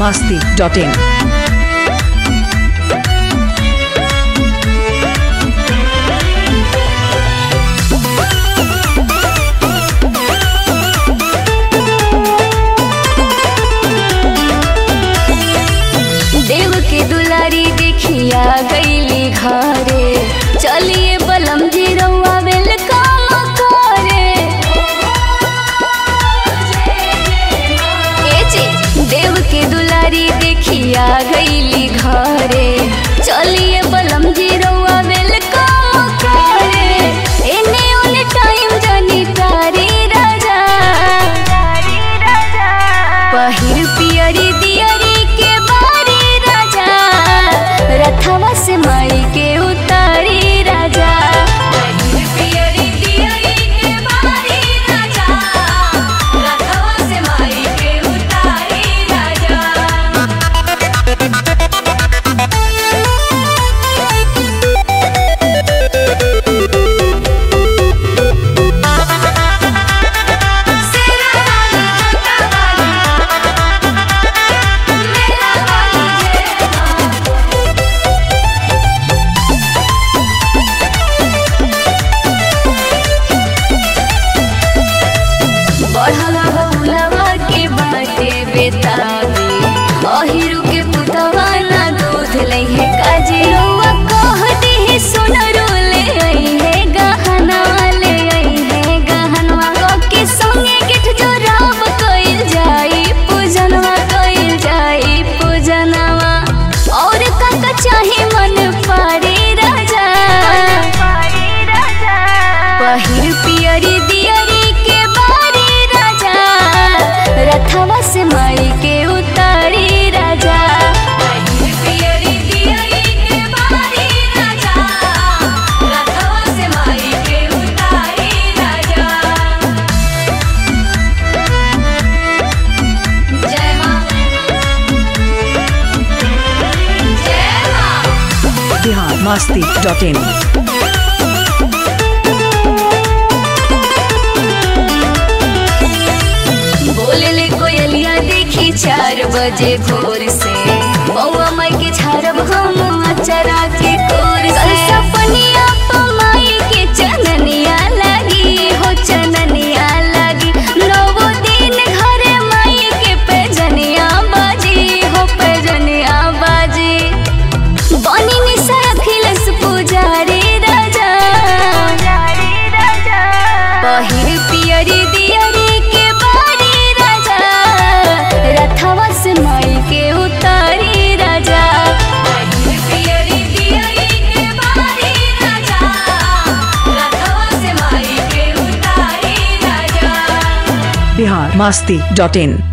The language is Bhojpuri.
masti.in. देव के दुलारी देखिया गईली घरे चलिए बलम जी रउआ वेलकम करे ए जी, देव के दुलारी देखिया गईली घरे चलिए बलम जी रउआ वेलकम करे एने ओने टाइम जानी तारी राजा पहिर पियरी दियरी के बारी राजा रथवा से माई के उतारी राजा पहिर पियरी दियरी के बारी राजा रथवा से माई के उतारी राजा बढ़ला बउलवा के बाटे बेताबी अहिरु के पुतवा ना दूध लइहे काजी रउआ कह देहि सोनरू ले अइहे गहना ले अइहे गहनवा क के संगे गिठ जोराब कइल जाई पूजनवा कइल जाई पूजनवा और का चाहे मन पारे राजा पहिर पियरी दियरी के बारी राजा रथवा से माई के उतारी राजा पहिर पियरी दियरी के बारी राजा रथवा से माई के उतारी राजा जय मां जय मां Bihar masti.in. बोले ले कोयलिया देखी चार बजे भोर से बउआ माई के छारब हम अचरा के कोर से सपनिया पमाई के चननिया लगी हो चननिया लगी नवो दिन घरे माई के पैजनिया बाजी हो पैजनिया बाजी बनी निसा अखिलेश पुजारी राजा पहिर पियरी दियरी के बारी राजा रथवा से माई के उतारी राजा पहिर पियरी दियरी के बारी राजा रथवा से माई के उतारी राजा Bihar masti.in.